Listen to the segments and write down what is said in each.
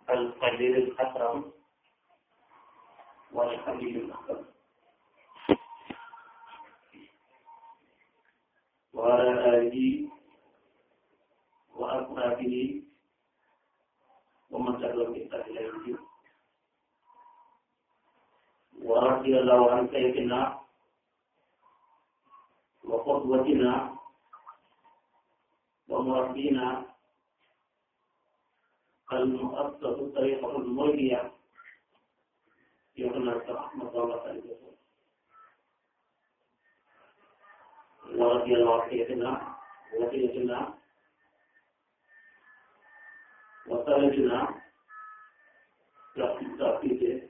القليل الأكرم والقليل الأكرم وعلى آله وأصحابه ومن تبعهم بإحسان إلى يوم الدين ورضي الله عن سيدنا وقدوتنا ومربينا المؤسس طريقة المولية يقول رحمة الله عليه وسلم ورضي الله عن سيدنا وسيدنا وسيدنا لكن تأكيد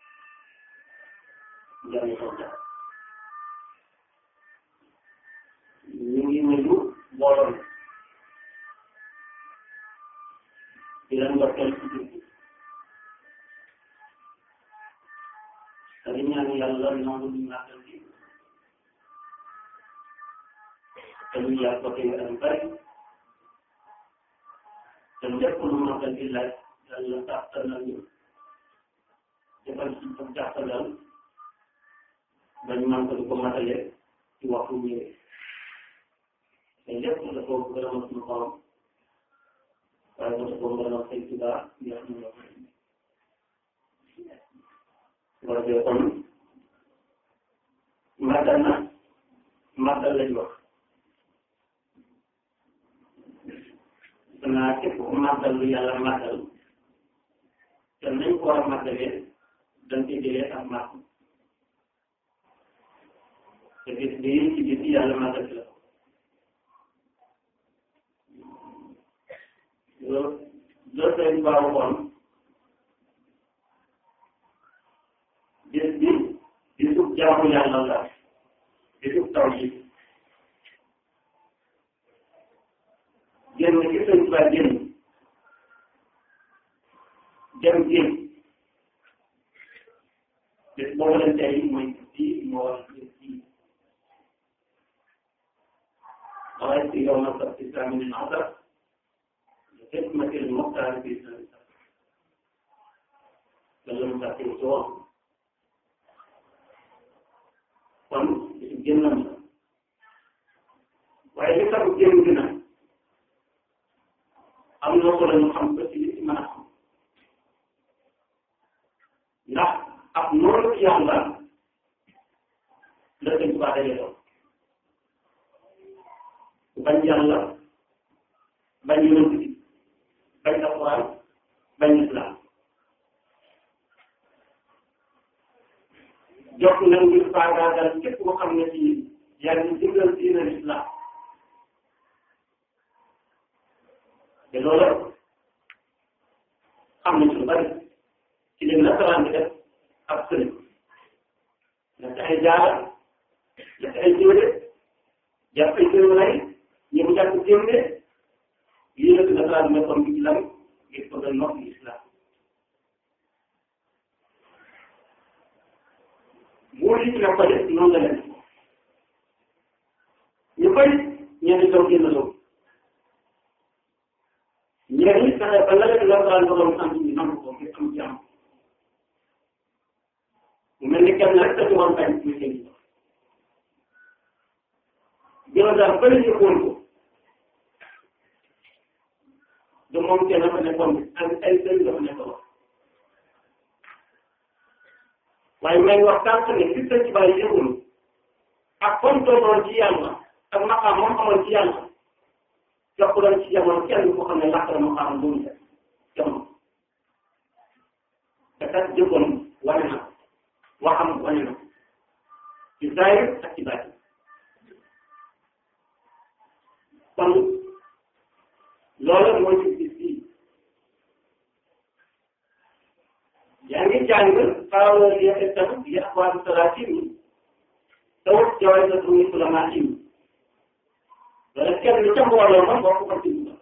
جميع الله ñu ngi nuyu mbooloo mi di leen ndokkeel ci jur gi te di ñaan yàlla nangu ñu màggal gi te ñu yàgg ko tey at yu bari te lépp lu màggal gi laaj yàlla tàttal na ñu defal ci ko jàppalal ba ñu mën ko di ko matale ci waxtu ñëwee te lépp dafa gërëmal suñu borom waaye dafa ko gërëmal say tubaab yi xam ne wala de kon màggal na màggal lañ wax danaa képp ku màggal lu yàlla màggal te nañ ko war a màggalee dañ koy jëlee ak màgg te bis bii ci bis yàlla màggal ci la loolu loolu sëñ Ba waxoon bis bi bisub jaamu yàlla la bisub taw bi génn ci sëñ Ba génn dem génn bis boobu lañ tey mooy bii moo war a bis bii waaye si yow na sax si saa mi ne حكمة المختار في سنة لم تكن سواء kon génnam la waaye li tax génn gi nag am na solo ñu xam ko ci li ci mën a xam ndax ab noonu yàlla la sëñ Tuubaa daje doon bañ yàlla bañ yonent bi bañ alquran bañ islam jox na ngir faagaagal képp koo xam ne ci yaa ngi jëndal diine islam te loolu xam nañ ci lu bari ci leen nasaraan bi def ab sëriñ nekk ay jaara nekk ay téere jàpp ay téere lay ñu mu jàpp téere lii la nasaraan nekkoon bi islam ngir ko doon nokk islam moo li ci la ko def noonu la leen ñu koy ñenn doom génn doom ñenn ñi fexe ba la leen nasaraan doon sant ñu nangu ko ngir am jàmm mu mel ni kenn rek dañu woon bañ muy seen jëla daal bëri ñu xool ko du moom kenn dafa nekkoon ak ay sëriñ dafa nekkoon waaye may wax tànk ne fi sëñ ci bàyyi yëgul ak comme toogoon ci yàlla ak maqaam moom amoon ci yàlla jox ko doon ci jamono kenn ko xam ne làkk la maqaam bu mu def jamono te kat jëgoon wane na waxam wane na ci zahir ak ci baatin kon loolu mooy ci bis bii yaa ngi jàng xaaral li itam li axwaat salaatin yi tawut jaway sa tumi sulama im wala kenn ca mbooloo ma boo ko ko ci dugal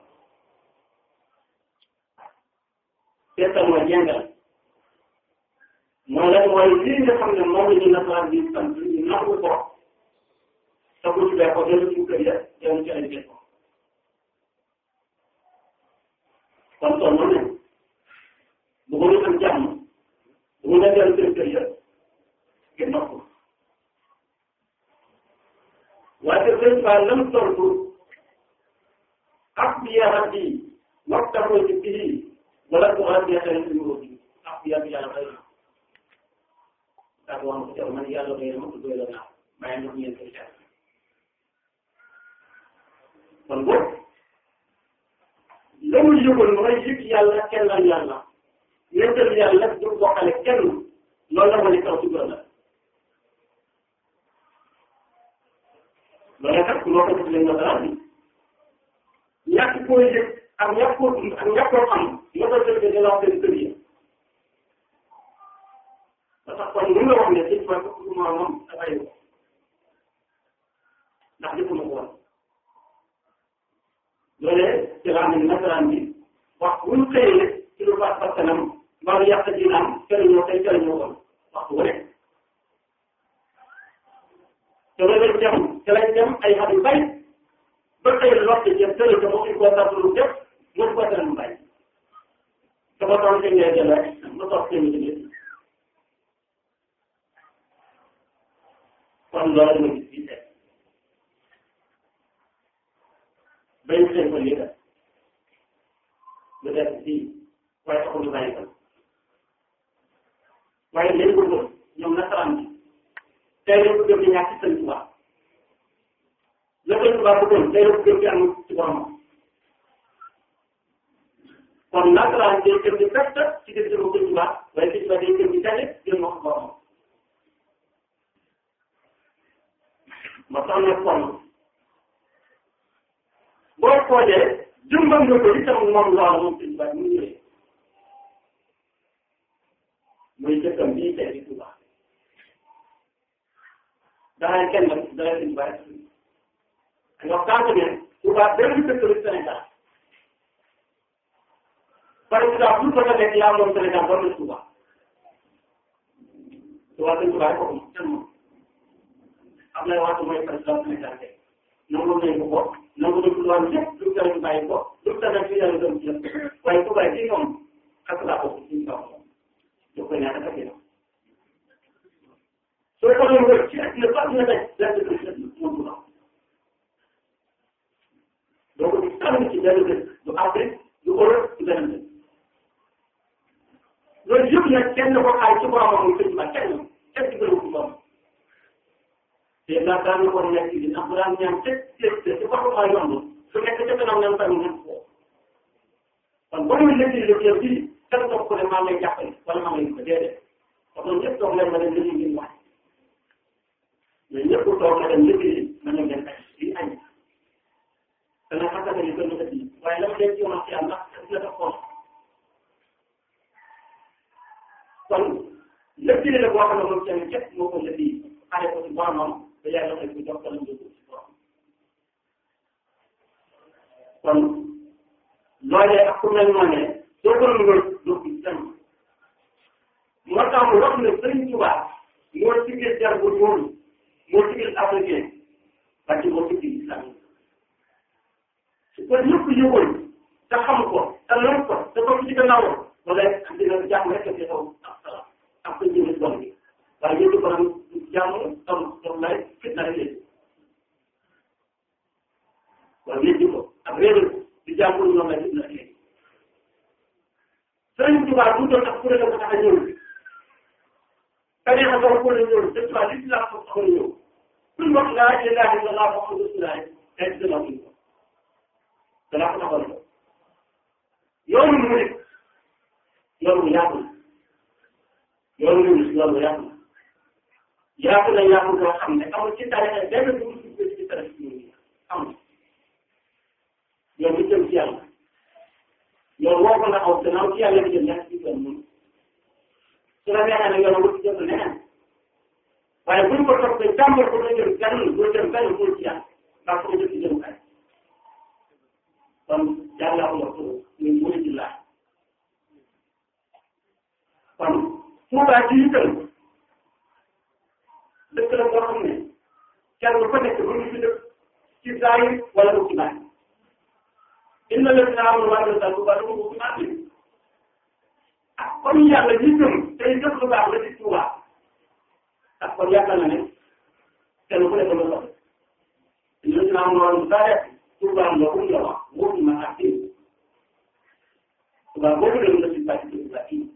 seetal mooy jàngal mooy lan mooy lii nga xam ne moom la ñu nasaraan bi sant ñu nangu ko te ku ci bee ko dellu ci kër ya dellu ci ay ko kon toll na nettali numéro bi ak yàlla yàlla bay na daa ko wax ko teew man yàlla bay na ma ko doy la naa bàyyi ndox ngeen koy seet kon boobu la muy yëgoon mooy yëg yàlla kennal yàlla nettal yàlla du bokkale kenn loolu la ma ne kaw ci la loolu kat ku loo ko def leen nga dara bi ñàkk koo yëg ak ñàkk koo dund ak ñàkk koo xam nga ko defee dina wax seen kër yi ba tax kon mun nga wax ne sëñ Tuubaa ko ma moom dafay ko ndax defuma ko woon loolee ci la am ne nasaraan bi wax bu ñu xëyee ci lu baax bakkanam mbaa lu yàq dinaam jëriñoo tey jëriñoo woon waxtu wu nekk te loolu dem te lañ dem ay at yu bari ba xëy lott jëm tële te mosuñ koo tax lu def mosu koo tere mu bàyyi te ba toog seen ngay jël rek ba toog seen i jëlee kon loolu ma gis fii tey bañ seen ko lii la lu def fii waaye taxul ñu bàyyi ko waaye léegi ko gëm ñoom nasaraan bi tey la ko gëm di ñàkk sëñ Tuubaa la sëñ Tuubaa bëggoon tey la ko gëm di am ci boromam kon nasaraan day gëm di perte ci gëm jëm sëñ Tuubaa waaye sëñ Tuubaa day gëm di tane gën ma ko boromam ma tax ne kon boo xoolee jëmbal nga ko itam moom loolu moom sëñ Tuubaa mu ñëwee muy jëkkam bii tey di Tuubaa danañ kenn nag danañ sëñ Tuubaa rek nga tànk ne Tuubaa benn dëkk la Sénégal par exemple bu ko nekk yaa moom Sénégal war na Tuubaa Tuubaa sëñ Tuubaa rek ko moom kenn moom am na waxtu mooy président Sénégal tey nangu nañ ko ko nangu nañ ko lu am lépp lu tere ñu bàyyi ko lu tere ci yàlla dem ci waaye Tuubaa ci ñoom ak laa ko ci kaw ñu koy ñaata kese la soo ko doon wër ci àddina ba àddina tey lenn dëkk la moom du am doo ko gis tànn ci benn dëkk du Afrique du Europe du beneen dëkk loolu yëpp nag kenn ko xaay ci boromam muy sëñ ba kenn kenn ci bëriwul ci borom te ndax daan na ko nekk di ndax bu daan ñaan te te te ci waxu maa yomb su nekk ca kanam ñoom tamit ñëpp ko kon boo muy lekk li yow bii kenn toog ko ne maa ngi lay jàppale wala maa ngi lay ko déedéet parce que ñëpp toog leen ma dem liggéey ngeen wax mais ñëpp toog na dem liggéey ma ñëw leen ay di añ dana xasaka ni gën a ëpp waaye la ma leen ci yoon ci yàlla ndax la def xool kon lépp li la boo xam ne moom seen képp moo ko liggéey xale ko ci boromam ba yàlla xëy ko jox ko lañ jóg ci borom kon loolee ak ku mel noonu soo ko nugal doo gis kenn moo tax mu wax ne Sëriñ Tuubaa moo sigil jar bu ñuul moo sigil africain ba ci moo sigil islam su ko ñëpp yëgoon te xam ko te lor ko te ko ci gannaawam wala dina jàmm rek ci xaw ak salaam ak sa jëme doom bi waaye yëpp ko nag jàmm tam tam lay fitna rek léegi waaye yëpp ko ak réeral ko di jàmm ñoom lay fitna rek léegi Sëriñ Tuubaa bu doon tax kuréel ko tax a ñëw tariixa boobu ko la ñëw Sëriñ Tuubaa lislaam ko tax a ñëw suñ wax laa ilaaha illallaah Muhammadu rasuulullaah tey dina ko danaa ko taxawal ko yoonu murid yoonu bu yaatu la yoonu murid yoonu bu yaatu la yaatu na yaatu boo xam ne amul ci tariixa benn dugub ci ci ci tariixa yi amul yoon bi jëm ci yàlla yoon woo ko nga aw gannaaw ci yàlla bi jëm ñàkk ci yoon moom su la neexee nag yoon wut jëm leneen waaye buñ ko toppee jàmbal ko nga jëm kenn doo jëm benn pour ci yàlla ndax ko jëm ci jëm kay kon yàlla ko wax muy muy ci laaj kon Tuubaa ci itam dëkk la boo xam ne kenn ku nekk bu ñu fi dëkk ci zaahir wala mu ci baatin inna lladiina aamanuu wa amilu saalihaati lahum ajrun aziim ah kon yàlla ñi gëm tey def lu baax la ci Tuubaa ah kon yaakaar na ne kenn ku nekk lu soxla inna lladiina aamanuu wa amilu saalihaati Tuubaa lahum la wax wóotu ma ak Tuubaa boobu dem na ci bàcc dëgg la kii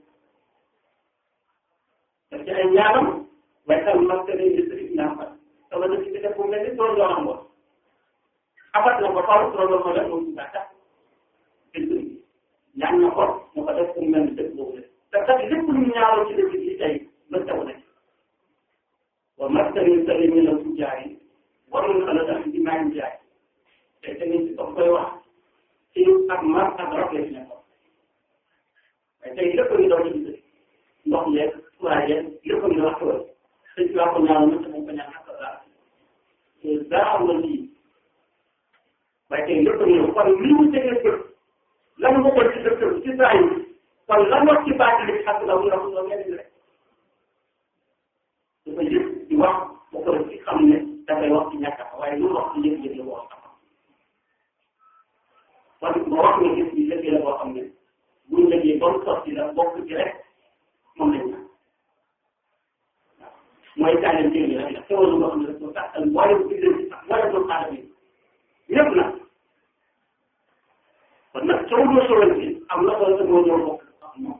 parce que ay ñaanam waaye tam mag te day district naa fa sama dëkk bi def bu mel ni doon yoonam woon abat na ko faaw loolu ma def moom daa tax district ñaan na ko mu ko def bu mel ni dëkk boobu te kat lépp lu ñaawal ci dëkk bi tey ba taw na wa maskani sali min al fujaari warul ala tax ci maa ngi jaay te tamit si koy wax ci ak mar ak rab la ci nekkoon waaye tey lépp ñu doon ci ndox yeeg courant yeeg lépp ñu wax ko sëñ bi ko ñaanal na sama ko ñaan ak daal daa am na lii waaye tey lépp ñu kon li mu tegee kër lan nga ko ci dëkk ci saa yi kon lan wax ci baati li ak daw ñu wax ngeen rek dafa yëg di wax ba ko ci xam ne dafay wax ci ñàkk a waaye lu wax ci yëg-yëg la wax parce que boo wax nga gis ni liggéey la boo xam ne buñ liggéey ba mu sotti la bokk ci rek moom lañ naan waaw mooy tànnal njëriñ rek la xewal loo xam ne rek moo taxal waaye bu gisee ci sax waaye doomu aadama yi ñëpp nag kon nag soo doo sowal ci am na solo moo ñëw bokk ak moom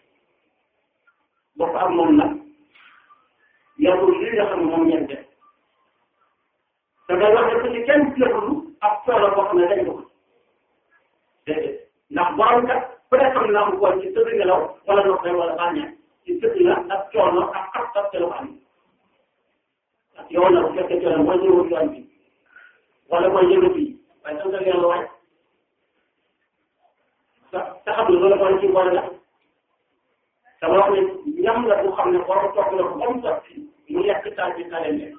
bokk ak moom nag yow li nga xam ne moom ngeen def te nga wax ne ci kenn jëfulu ak solo boo xam ne dañ ko déedéet ndax borom kat ku ne xam na am ko ci tëdd ngelaw wala ndox wala bànneex ci tëdd la ak coono ak ak ak telu am ak yow nag bu fekkee coono mooy ñëwul yoon bi wala mooy yëngu bi waaye sant ngeen la waay sa sa xam ne loolu mooy ci boole la dama wax ne ñam la bu xam ne borom toog la ko ba mu sotti mu yàq taal bi tale ne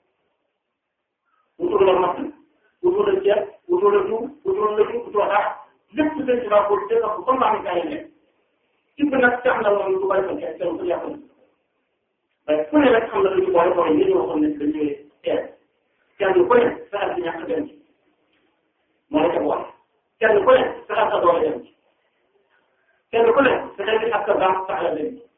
wutul la matt wutul la ceeb wutul la jiw wutul la jiw wutul dara lépp seen ci baa ko dégg ko comme maa ngi tale ne ci bi nag tax na moom du bari ko kenn kenn ku yàqal waaye ku ne rek xam na lu ñu boole boole ñu waxoon ne dañuy teel kenn ku ne saxal ci ñàkk dem ci moo la ca boole kenn ku ne saxal sa doole dem ci kenn ku ne saxal ci ak sa baax saxal dem ci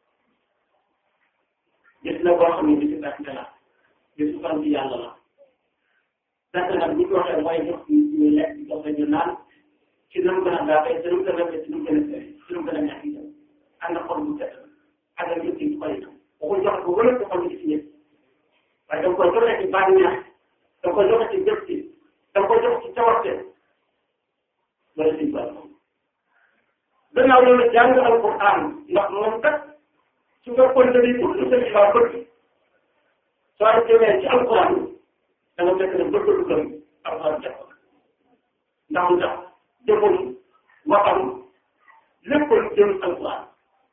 gis na boo xam ne bi si perte la bisu fan bi yàlla la perte nag bu ñu waxee mooy jox ñu lekk jox ñu naan ci nu mu gën a gaafee ci nu mu gën a rafet ci nu mu gën a sëy ci nu mu gën a ñàkk itam ànd ak xol bu set ak ak yëpp ci xol itam waxul jox ko wala ci xol bi ci ñëpp waaye da nga koy joxe ci bànneex da nga koy joxe ci jëf ci da nga koy jox ci cawarte wala ci bànn gannaaw loolu jàng alquran ndax moom kat su nga kon dañuy ut lu sëñ Ba bëgg soo demee ci alquran da nga fekk ne bëgg du gëm alquran def ko ndax mu tax jëfam waxam lépp lu jëm alquran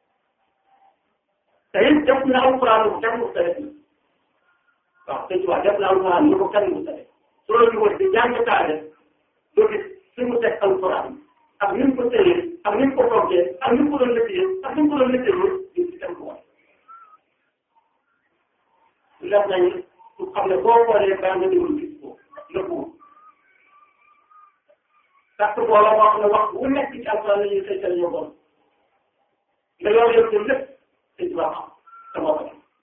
te it def na alquran bu kenn mu tere waaw sëñ Ba def na alquran lu ko kenn mu tere soo la ñu di jàng taale doo gis fi mu teg alquran ak ni mu ko tëyee ak ni mu ko toggee ak ni mu ko doon liggéeyee ak ni mu ko doon liggéeyee di ci dem ko wax def nañu su xam ne boo xoolee baa nga déglu gis ko nëbbu parce que booba wax na wax bu nekk ci alquran la ñuy xëytal ñoo bon nga yor yor jëm lépp sëñ bi xam sa bopp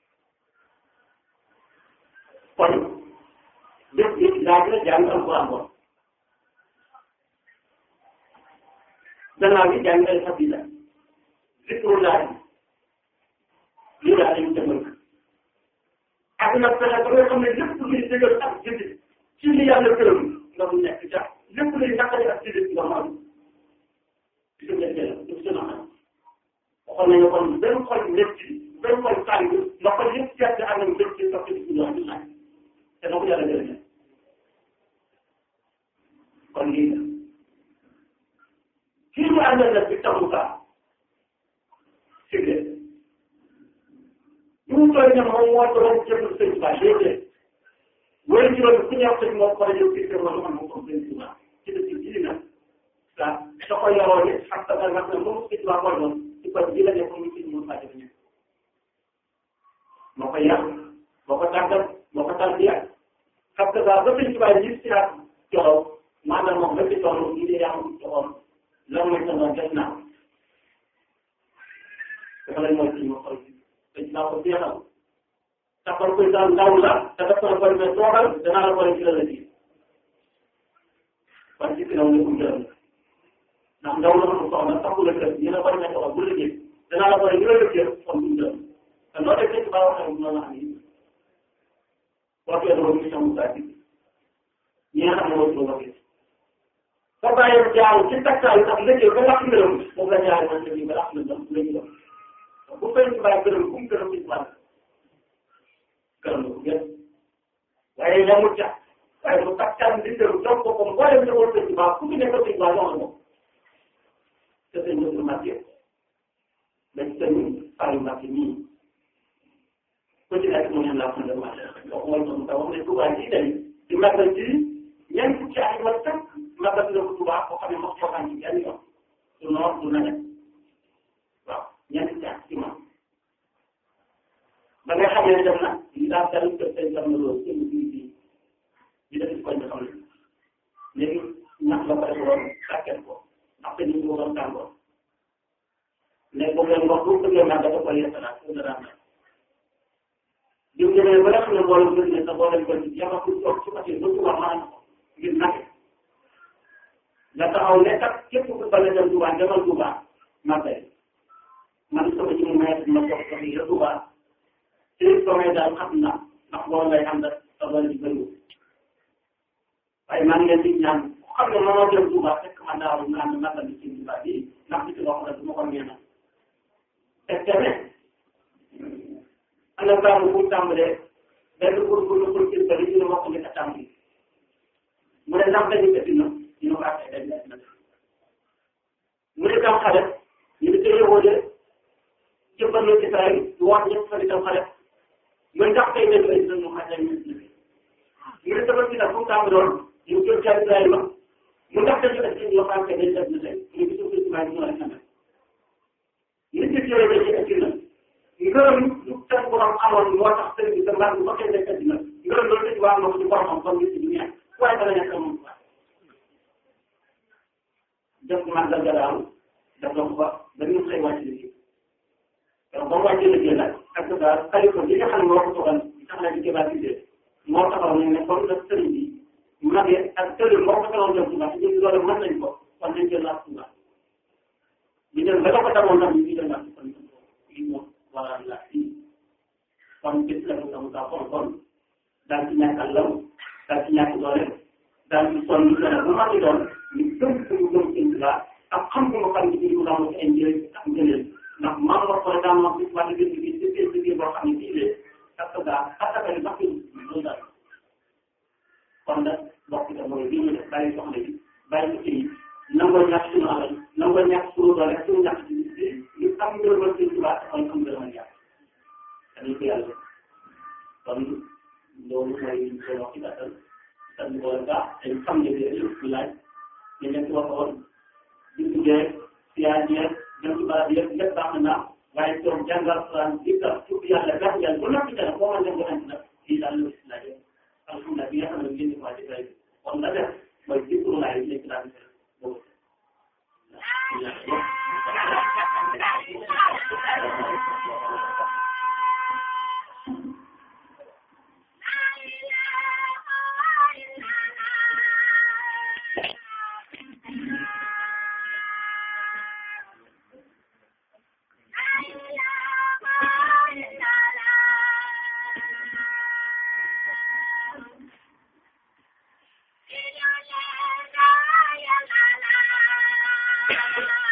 kon lépp nit daa gën a jàng alquran bon gannaaw bi jàng ay xabila zikrullah lii daal lañu demal ak nag fexe ba nga xam ne lépp luy dëggal ak jëndi ci li yàlla gërëm nga mu nekk ca lépp luy naqari ak jëndi nga xam di ko nekkee la du seen xam waxoon nañu kon benn xol métti benn xol tàng nga xol yëpp gerte ak nañ métti sax ci ñu wax di laaj te na ko yàlla gërëm kon lii la kii ñu àndal nag bi taxu kaa siglee ñu toll ne moom moo doon jëfal sëñ Ba déedéet wala juróomi ku ñëw sëñ moo ko ñëw kii kër wala man ko sëñ Ba ci dëkk bii nag ah da ko yoroo ne xam nga nag nag moom sëñ Ba koy doon ci kon bii la nekk mu sëñ Moussa Diop ñëpp moo ko yàq moo ko tàggat moo ko tàggat xam nga ba sëñ Ba ñi si ak joxoon maanaam moom la ci toll ñu ne yaa ngi joxoon lan mooy sama def naa dafa lañ mooy suñu xol dañ naa ko jeexal taxal koy daal ndaw la te def ko la koy mais toogal danaa la koy ci la la ji kon ci kanam ne ko jël ndax ndaw la ko soxla taxu la kër ñu ne bari na ko bu liggéey danaa la boole ñu la liggéey kon duñ dem te loo def ci baax waxee bu noonu am yi waxee dama mission Moussa bi ñi nga xam ne mooy suñu waxee soo bàyyee jaaw ci takkaayu tax liggéey ba lakk ngërëm moom la ñaari man liggéey ba lakk ngërëm la ñu def bu fay ñu bàyyi gërëm fu mu gërëm ci wàll gërëm la ko gën waaye yamul ca waaye mu takkaan di gërëm jox ko comme boo dem ne wala ci baax ku ci nekk ci baax jox ko te sëñ bi marqué dañ sëñ Aliou Mbacke nii ku ci nekk mu ne laa ko dem marqué donc mooy moom taw ne Touba ji day di màggal ji ñeent fukki at wala tënk màggal na ko Touba boo xam ne mos ko xam ci benn yoon du noor du nawet waaw ñeent fukki at ci moom ba nga xam ne dem na li daal dal ko seen jam na loolu seen bii bii di def ci koñ bi xam ne léegi ñax la ko defoon sàkket ko ndax te ñu ko doon tàngoor mais boobu leen wax bu bëggee màgg dafa koy yeesalaat pour dara am diw demee ba nga xam ne mbooloo bëri na sax boo leen ko ci yàlla pour toog ci côté ba Touba maanaam ngir nake nga taxaw ne kat képp ku bëgg a dem Touba demal Touba màggal man sama ci mu may ma toog ko fi Touba ci sommet daal xam na ndax loolu lay ànd ak sa doole ji bëriwul waaye maa ngi leen di ñaan xam ne mënoo dem Touba fekk man daaw ñu naan màggal bi ci Touba bi ndax ci loo xam ne du ma ko ñeena te tamit am na taamu bu tàmbalee benn pour pour pour pour kii bëri ñu ne wax ko njëkk a tàmbali mu ne ndax dañu def na ñu ne ko ak dañu def na mu ne tam xale ñu ne tey yowoo de jëmbal na ci saa yi wax ñëpp fa di tam xale mooy ndax tey dañu ay dënnu xaj ak ñun ñu ne sama si nag fu mu tàmbaloon ñu jël ca Ibrahima mu ndax dañu def ci yoo xam ne dañu def na tey ñu gisu ko ci maa ngi ñëw rek na nit ki yooyu dañuy indi na ngërëm lu seen borom amoon moo tax sëriñ bi sa mbaa bu fekkee nekk dina ngërëm loolu dañu waa ko ci boromam kon nit ñi ñeent waaye dana nekk moom quoi def màggal ga daal def na ko ba dañu xëy wàcc liggéey donc ba mu wàccee liggéey nag ak daal xalifa bi nga xam ne moo ko toogal tax na di kébatisé moo taxaw ne ne comme nag sëriñ bi magee ak sëriñ moo ko taxaw dem Touba te ñun loolu mën nañ ko kon nañ jël laaj Touba ñu dem ba ko taxawoon nag ñu ngi dem laaj kon lii moom wala la fii kon gis la mu tamu saa kon kon daal ci ñàkk àllam daal ci ñàkk doole daal ci sonn dana bu ma ci doon ñu gëm suñu gëm seen Touba ak xam ko ma xam ci ñu daan ci ay njëriñ ak ngëneel ndax maam wax ko daan wax ci wàllu gën gi ci biir liggéey boo xam ne fii lee ak sa gaa asaka yi sax loolu daal kon nag mbokk yi mooy li ñu def bàyyi soxna yi bàyyi ko yi nangoo ñàkk suñu alal nangoo ñàkk suñu doole suñu ñàkk ci bi ñu am ngërëmal seen Touba te kon am ngërëmal yàlla dañu ko yàlla kon loolu mooy ñu koy wax ci gàttal sant ko gaa dañ xam ne bii yëpp ñu laaj ñu leen ci waxoon bindu geeg siyaar yeeg dem ci barab yëpp lépp baax na waaye toog jàngal Alxuraan di tax tudd yàlla gàtt yàlla ba noppi dara boo mën leen ko andi nag lii daal la si laajee alhamdulilah bi nga xam ne ngeen di waaj a kon la def mooy dikru laay nekk daal di boobu Thank you.